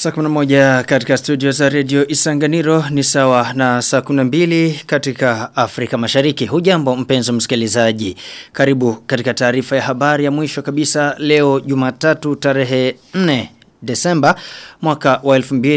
Saa 11 katika studio za redio Isanganiro ni sawa na saa 12 katika Afrika Mashariki. Hujambo mpenzo msikilizaji. Karibu katika taarifa ya habari ya mwisho kabisa leo Jumatatu tarehe 4 Desemba mwaka wa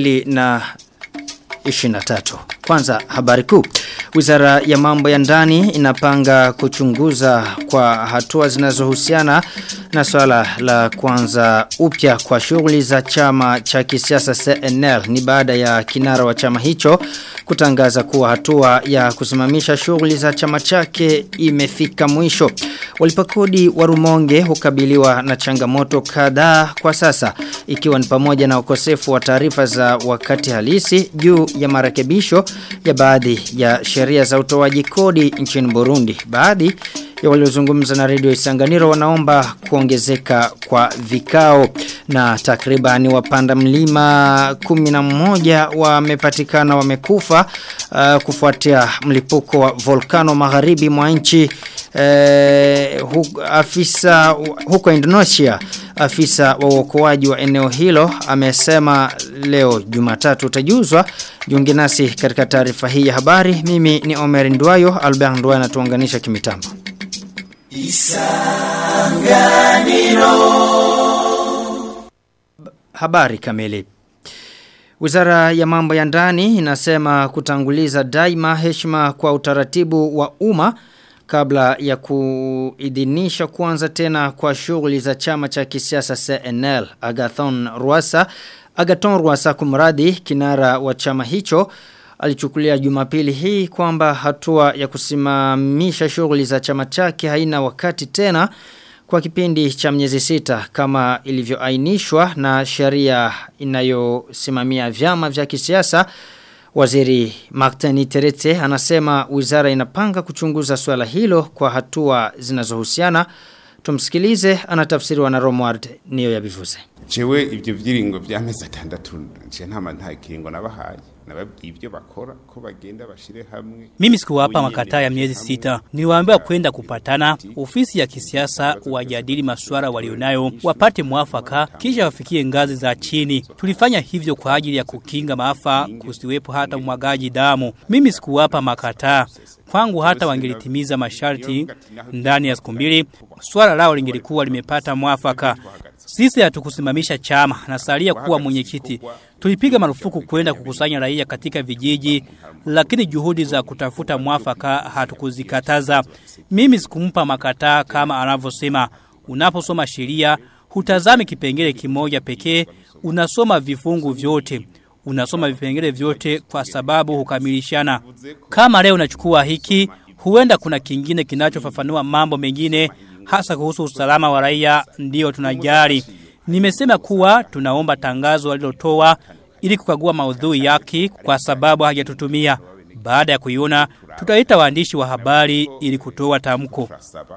2023. Kwanza habari kuu. Wizara ya mambo ya ndani inapanga kuchunguza kwa hatua zinazohusiana na swala la kwanza upya kwa shughuli za chama cha kisiasa CNL ni baada ya kinara wa chama hicho kutangaza kuwa hatua ya kusimamisha shughuli za chama chake imefika mwisho. Walipakodi wa Rumonge hukabiliwa na changamoto kadhaa kwa sasa ikiwa ni pamoja na ukosefu wa taarifa za wakati halisi juu ya marekebisho ya baadhi ya sheria za utoaji kodi nchini Burundi. Baadhi ya waliozungumza na redio Isanganiro wanaomba kuongezeka kwa vikao na takribani wapanda mlima 11 wamepatikana wamekufa uh, kufuatia mlipuko wa volkano magharibi mwa nchi eh, hu, afisa huko Indonesia afisa wa uokoaji wa eneo hilo amesema leo Jumatatu utajuzwa jiunge nasi katika taarifa hii ya habari mimi ni Omer Ndwayo Albert Ndwayo anatuunganisha kimitambo Isanganiro Habari kamili Wizara ya mambo ya ndani inasema kutanguliza daima heshima kwa utaratibu wa umma kabla ya kuidhinisha kuanza tena kwa shughuli za chama cha kisiasa CNL Agathon Rwasa Agathon Rwasa kumradi kinara wa chama hicho alichukulia Jumapili hii kwamba hatua ya kusimamisha shughuli za chama chake haina wakati tena kwa kipindi cha miezi sita kama ilivyoainishwa na sheria inayosimamia vyama vya kisiasa Waziri Martin Terete anasema wizara inapanga kuchunguza swala hilo kwa hatua zinazohusiana. Tumsikilize anatafsiriwa na Romward niyo yabivuze. Jewe ibyo vyiringo vyameze atandatu nje ntama nta kiringo nabahaye nababwiye ibyo bakora ko bagenda bashire hamwe Mimi sikuwapa makataa ya miezi sita. Niliwaambia kwenda kupatana ofisi ya kisiasa wajadili masuala walionayo wapate mwafaka kisha wafikie ngazi za chini. Tulifanya hivyo kwa ajili ya kukinga maafa kusiwepo hata umwagaji damu. Mimi sikuwapa makataa. Kwangu hata wangelitimiza masharti ndani ya siku mbili, swala lao lingelikuwa limepata mwafaka. Sisi hatukusimamisha chama na salia kuwa mwenyekiti. Tulipiga marufuku kwenda kukusanya raia katika vijiji, lakini juhudi za kutafuta mwafaka hatukuzikataza. Mimi sikumpa makataa kama anavyosema. Unaposoma sheria, hutazami kipengele kimoja pekee, unasoma vifungu vyote. Unasoma vipengele vyote kwa sababu hukamilishana. Kama leo unachukua hiki, huenda kuna kingine kinachofafanua mambo mengine hasa kuhusu usalama wa raia ndio tunajali. Nimesema kuwa tunaomba tangazo walilotoa ili kukagua maudhui yake kwa sababu hajatutumia. Baada ya kuiona tutaita waandishi wa habari ili kutoa tamko.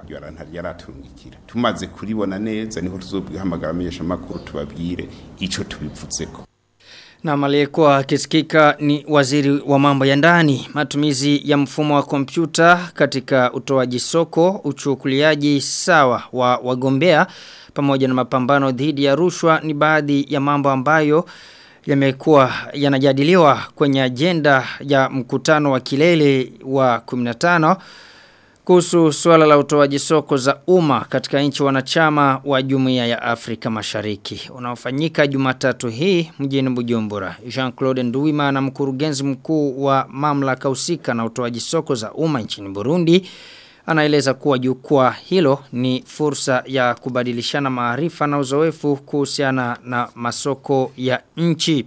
Tumaze kuribona neza niho tuzobwihamagara amenyesha makuru tubabwire ico tubivutseko. Na aliyekuwa akisikika ni waziri wa mambo ya ndani, matumizi ya mfumo wa kompyuta katika utoaji soko, uchukuliaji sawa wa wagombea pamoja na mapambano dhidi ya rushwa ni baadhi ya mambo ambayo yamekuwa yanajadiliwa kwenye ajenda ya mkutano wa kilele wa 15 kuhusu suala la utoaji soko za umma katika nchi wanachama wa Jumuiya ya Afrika Mashariki unaofanyika Jumatatu hii mjini Bujumbura. Jean-Claude Nduwimana mkurugenzi mkuu wa mamlaka husika na utoaji soko za umma nchini Burundi anaeleza kuwa jukwaa hilo ni fursa ya kubadilishana maarifa na uzoefu kuhusiana na masoko ya nchi.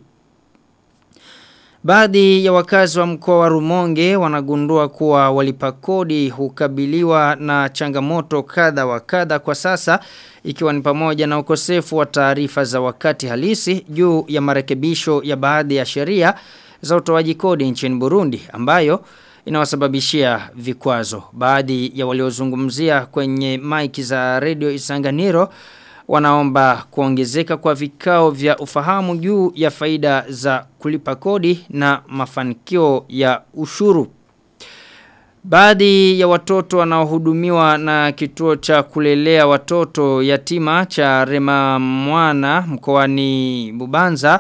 Baadhi ya wakazi wa mkoa wa Rumonge wanagundua kuwa walipa kodi hukabiliwa na changamoto kadha wa kadha kwa sasa ikiwa ni pamoja na ukosefu wa taarifa za wakati halisi juu ya marekebisho ya baadhi ya sheria za utoaji kodi nchini Burundi ambayo inawasababishia vikwazo. Baadhi ya waliozungumzia kwenye maiki za Radio Isanganiro wanaomba kuongezeka kwa vikao vya ufahamu juu ya faida za kulipa kodi na mafanikio ya ushuru. Baadhi ya watoto wanaohudumiwa na kituo cha kulelea watoto yatima cha Rema Mwana mkoani Bubanza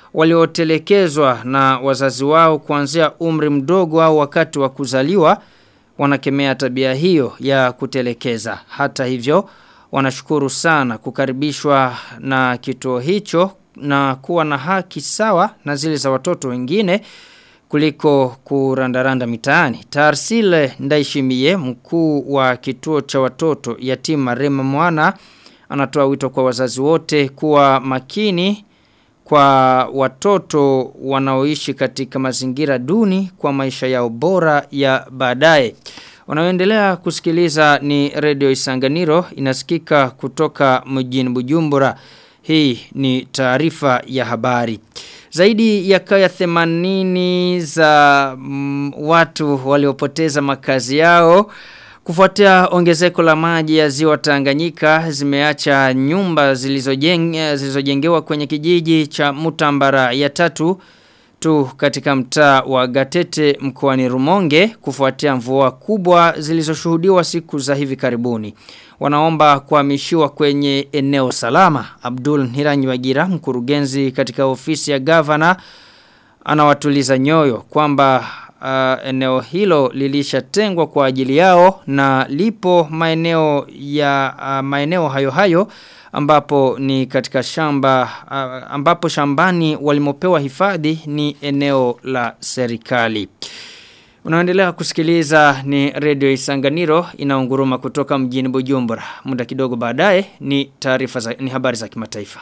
waliotelekezwa na wazazi wao kuanzia umri mdogo au wakati wa kuzaliwa wanakemea tabia hiyo ya kutelekeza. Hata hivyo wanashukuru sana kukaribishwa na kituo hicho na kuwa na haki sawa na zile za watoto wengine kuliko kurandaranda mitaani. Tarsile Ndaishimie mkuu wa kituo cha watoto yatima Rema Mwana anatoa wito kwa wazazi wote kuwa makini kwa watoto wanaoishi katika mazingira duni kwa maisha yao bora ya baadaye. Unaoendelea kusikiliza ni Radio Isanganiro inasikika kutoka mjini Bujumbura. Hii ni taarifa ya habari. Zaidi ya kaya 80 za mm, watu waliopoteza makazi yao kufuatia ongezeko la maji ya ziwa Tanganyika zimeacha nyumba zilizojengewa zilizojengewa kwenye kijiji cha Mutambara ya tatu tu katika mtaa wa Gatete mkoani Rumonge kufuatia mvua kubwa zilizoshuhudiwa siku za hivi karibuni. Wanaomba kuhamishiwa kwenye eneo salama. Abdul Hiranyiwagira mkurugenzi katika ofisi ya gavana anawatuliza nyoyo kwamba uh, eneo hilo lilishatengwa kwa ajili yao na lipo maeneo ya uh, maeneo hayo hayo ambapo ni katika shamba uh, ambapo shambani walimopewa hifadhi ni eneo la serikali. Unaendelea kusikiliza ni Radio Isanganiro inaunguruma kutoka mjini Bujumbura. Muda kidogo baadaye ni taarifa za ni habari za kimataifa.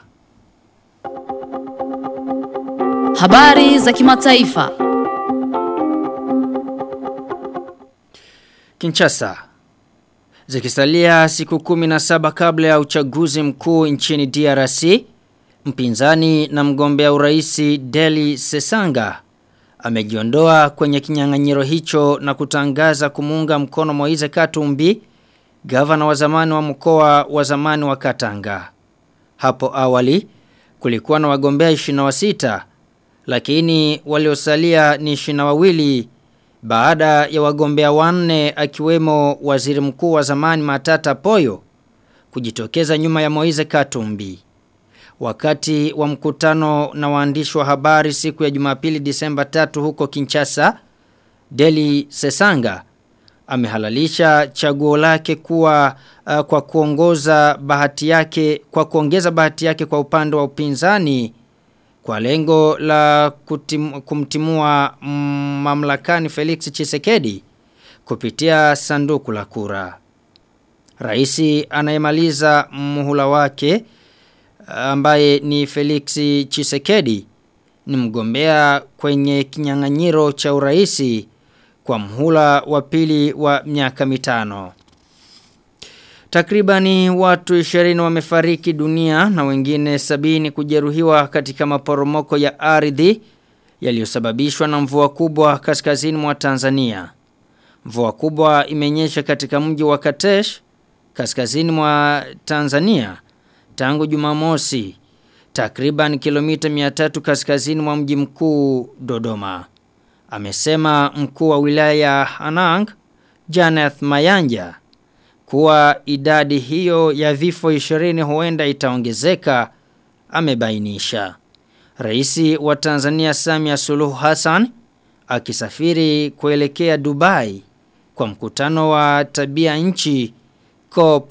Habari za kimataifa. Kinshasa. Zikisalia siku kumi na saba kabla ya uchaguzi mkuu nchini DRC, mpinzani na mgombea uraisi Deli Sesanga amejiondoa kwenye kinyang'anyiro hicho na kutangaza kumuunga mkono Moize Katumbi, gavana wa zamani wa mkoa wa zamani wa Katanga. Hapo awali kulikuwa na wagombea 26 lakini waliosalia ni 22 baada ya wagombea wanne akiwemo waziri mkuu wa zamani Matata Poyo kujitokeza nyuma ya Moize Katumbi. Wakati wa mkutano na waandishi wa habari siku ya Jumapili Disemba 3 huko Kinshasa, Deli Sesanga amehalalisha chaguo lake kuwa uh, kwa kuongoza bahati yake kwa kuongeza bahati yake kwa upande wa upinzani kwa lengo la kutim, kumtimua mm, mamlakani Felix Chisekedi kupitia sanduku la kura. Raisi anayemaliza muhula wake ambaye ni Felix Chisekedi ni mgombea kwenye kinyang'anyiro cha uraisi kwa mhula wa pili wa miaka mitano. Takribani watu 20 wamefariki dunia na wengine sabini kujeruhiwa katika maporomoko ya ardhi yaliyosababishwa na mvua kubwa kaskazini mwa Tanzania. Mvua kubwa imenyesha katika mji wa Katesh kaskazini mwa Tanzania tangu Jumamosi takriban kilomita 300 kaskazini mwa mji mkuu Dodoma. Amesema mkuu wa wilaya ya Anang Janeth Mayanja kuwa idadi hiyo ya vifo 20 huenda itaongezeka amebainisha. Raisi wa Tanzania Samia Suluhu Hassan akisafiri kuelekea Dubai kwa mkutano wa tabia nchi COP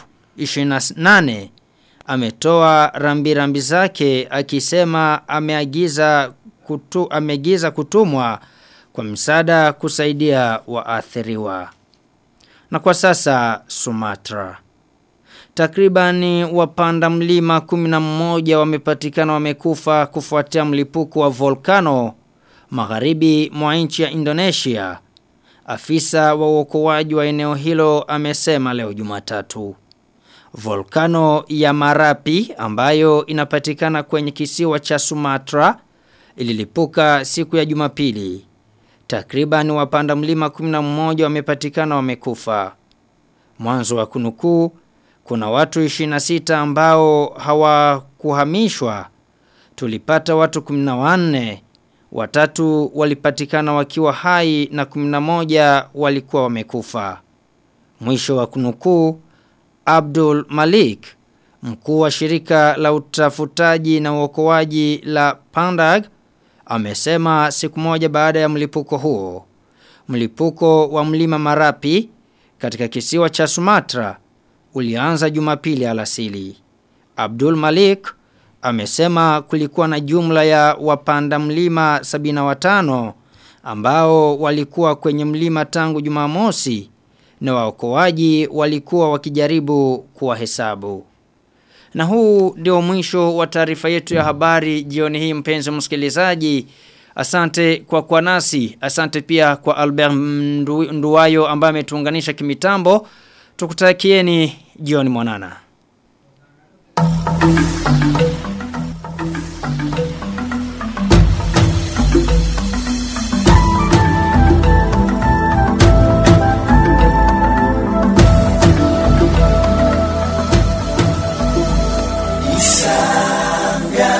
28 ametoa rambi rambi zake akisema ameagiza kutu, ameagiza kutumwa kwa msaada kusaidia waathiriwa. Na kwa sasa Sumatra. Takribani wapanda mlima 11 wamepatikana wamekufa kufuatia mlipuko wa volkano magharibi mwa nchi ya Indonesia. Afisa wa uokoaji wa eneo hilo amesema leo Jumatatu. Volkano ya Marapi ambayo inapatikana kwenye kisiwa cha Sumatra ililipuka siku ya Jumapili. Takriban wapanda mlima 11 wamepatikana wamekufa. Mwanzo wa kunukuu kuna watu 26 ambao hawakuhamishwa. Tulipata watu 14. Watatu walipatikana wakiwa hai na 11 walikuwa wamekufa. Mwisho wa kunukuu Abdul Malik, mkuu wa shirika la utafutaji na uokoaji la Pandag, amesema siku moja baada ya mlipuko huo. Mlipuko wa mlima Marapi katika kisiwa cha Sumatra ulianza Jumapili alasili. Abdul Malik amesema kulikuwa na jumla ya wapanda mlima 75 ambao walikuwa kwenye mlima tangu Jumamosi na waokoaji walikuwa wakijaribu kuwahesabu. Na huu ndio mwisho wa taarifa yetu ya habari jioni hii mpenzi msikilizaji. Asante kwa kwa nasi, asante pia kwa Albert Ndu, Nduwayo ambaye ametuunganisha kimitambo. Tukutakieni jioni mwanana.